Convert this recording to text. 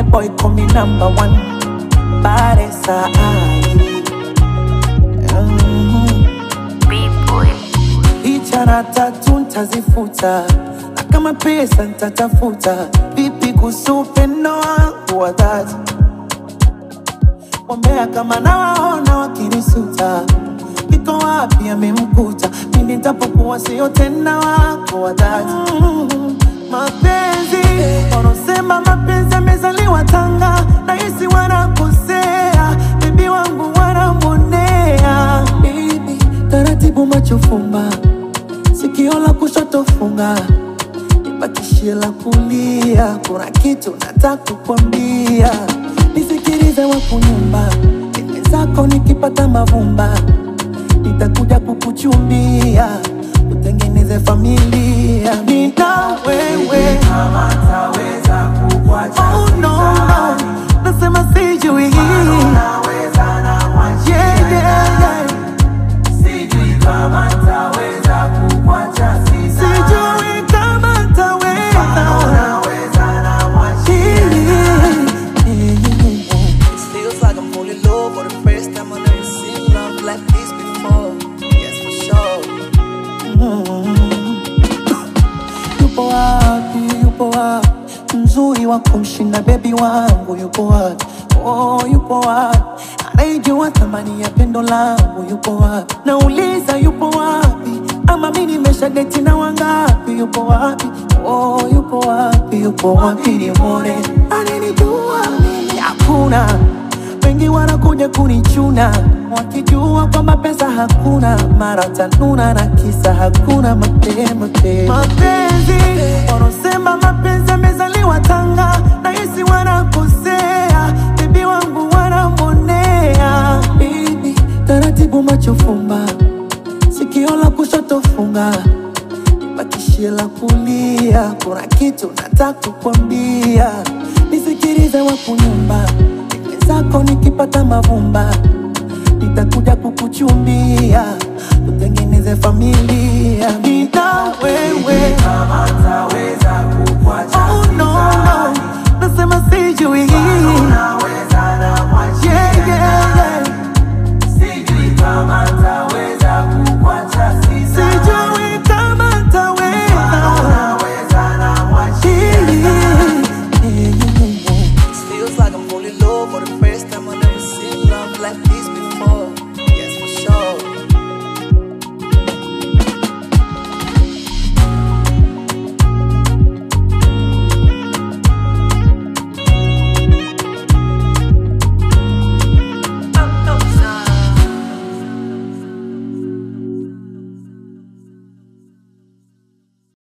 boy call me number one. Paresa ai. Mm. Ichara tatu ntazifuta na kama pesa ntatafuta. Vipi kuhusu upendo wangu wa dhati? Wambea kama nawaona wakinisuta, iko wapi amemkuta? Mimi nitapokuwa sio tena wako wa dhati. Mm, Mapenzi wanaosema mapenzi amezaliwa Tanga, nahisi wanakosea, bibi wangu wanamwonea. Bibi taratibu, macho fumba, sikio la kushoto funga nipatishie la kulia. Kuna kitu nataka kukwambia, nisikilize wakunyumba ime zako, nikipata mavumba nitakuja kukuchumbia, utengeneze familia. Nina wewe kama taweza kukuacha oh, no, no. Nasema sijui naweza na mwachi yeah, yeah, yeah. sijui kama taweza kukuacha sisa Sijui kama taweza naweza na mwachi It feels like I'm falling low for the first time. I've never seen love like this before. Yes, for sure. yupo wapi, yupo wapi mzuri wa kumshinda bebi wangu yupo wapi? Oh, yupo wapi anayejua thamani ya pendo langu yupo wapi? Nauliza yupo wapi? Ama mi nimesha deti na wangapi? Yupo wapi? Oh, yupo wapi? Yupo wapi nimwone ananijua mimi? Hakuna wengi wanakuja kunichuna wakijua kwamba pesa hakuna, mara tanuna na kisa hakuna mapema tena. Mapenzi wanaosema mapenzi amezaliwa Tanga, nahisi wanakosea, bibi wangu wanamwonea. Bibi taratibu, macho fumba, sikio la kushoto funga bakishie la kulia. Kuna kitu nataka kukwambia, nisikilize wakunyumba ime zako, nikipata mavumba nitakuja kukuchumbia, utengeneze familia. Nina wewe kama taweza